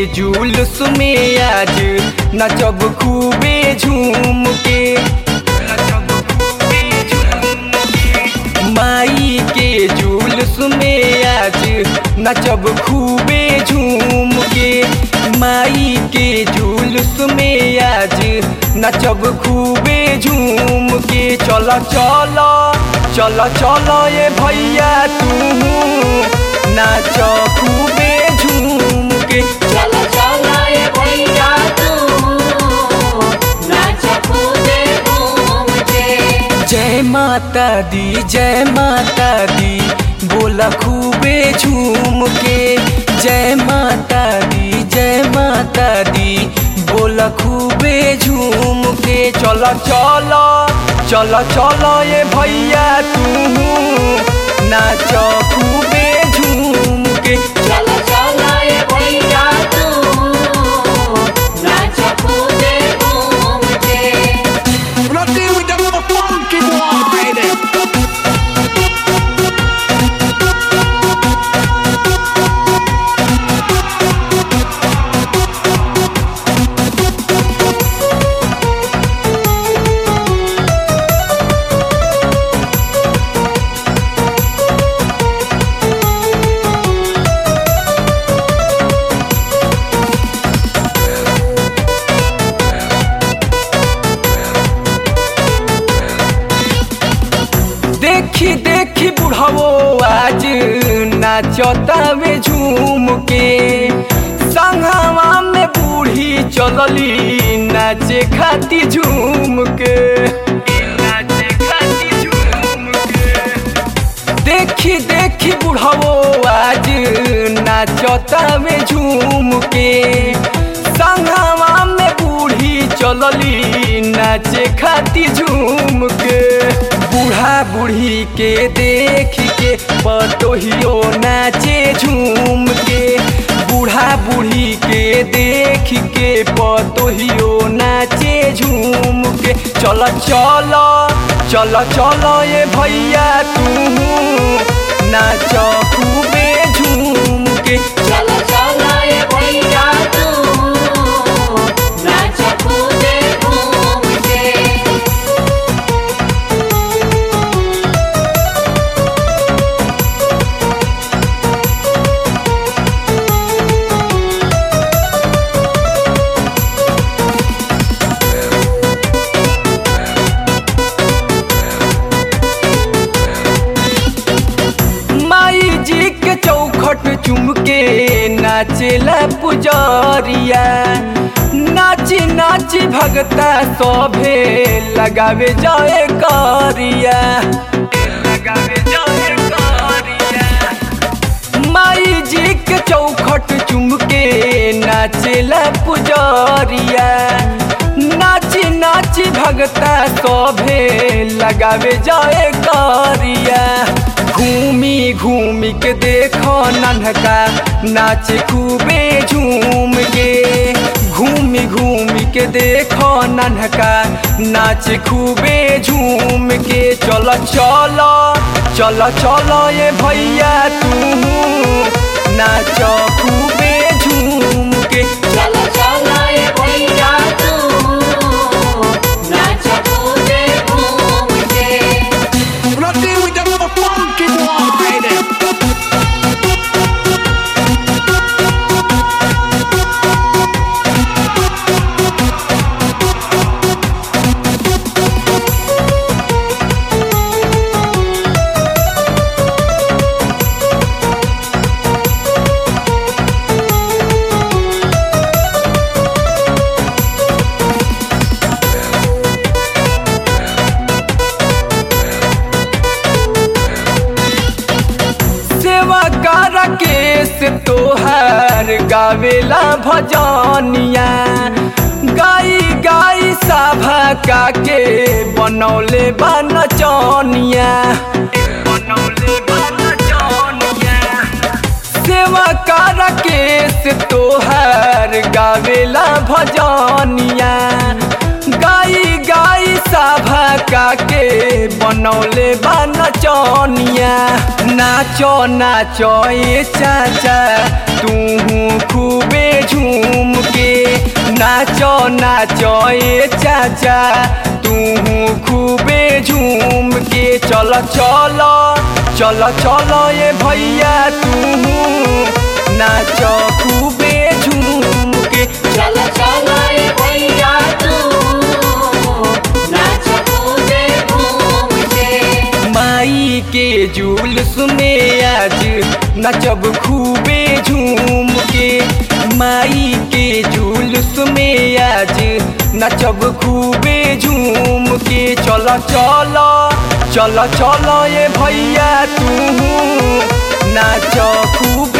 जुलूस में आज नचब खूबे झूम के नचब खूबे झूम के माई के जुलूस में आज नचब खूबे झूम के माई के जुलूस में आज नचब खूबे झूम के चल चल चल चल ये भैया तू नाच खूबे झूम के चलो चलो ये भैया तू नाच कूदे घूम के जय माता दी जय माता दी बोला खूबे झूम के जय माता दी जय माता दी बोला खूबे झूम के चल चल चल चल ये भैया तू नाच खूबे झूम के चलो चलो ये भैया तू नाच कूदे घूम के When I deal with them other funky boy, देखी देखी बुढ़ावो आज नाचतावे झूम के संघवा में बूढ़ी चलली नाचे खाती झूम के नाचे खाती झूम के देखी देखी बुढ़ावो आज नाचतावे झूम के संघवा में बूढ़ी चलली नाचे खाती झूम के बूढ़ा बूढ़ी के देख के पतोहियो नाचे झूम के बूढ़ा बूढ़ी के देख के पतोहियो नाचे झूम के चल चल चल चल ये भैया तू नाच खूबे झूम के चलो चलो ये भैया तू नाच कूदे घूम के माई जी के चौखट चुम के नाचेला पुजरिया नाची नाची भगता सभे लगावे जाए करिया लगावे जाए करिया माई जी के चौखट चुम के नाचेला पुजरिया नाची नाची भगता सभे लगावे जाए करिया घूमी घूमी के देखो नन्हका नाच खूबे झूम के घूमी घूमी के देखो नन्हका नाच खूबे झूम के चल चल चल चल ये भैया तू नाच खूबे झूम के चलो चलो ये भैया तू नाच कूदे घूम के when I deal with them other funky boy, सेवा कर केस तोहर गावेला भजनिया गाई गाई साभा का के बनौले बा नचनिया बनौले बा नचनिया सेवा कर केस तोहर गावेला भजनिया गाई गाई साभा का के बनौले बा नचनिया नाचो नाचो ये चाचा तू खूबे झूम के नाचो नाचो ए चाचा तू खूबे झूम के चल चल चल चल ए भैया तू नाचो खूबे झूम के चलो चलो ये भैया तू नाच कूदे घूम के माई के जुलूस में आज नचब खूबे झूम के माई के जुलूस में आज नचब खूबे झूम के चल चल चल चल ये भैया तू नाच खूब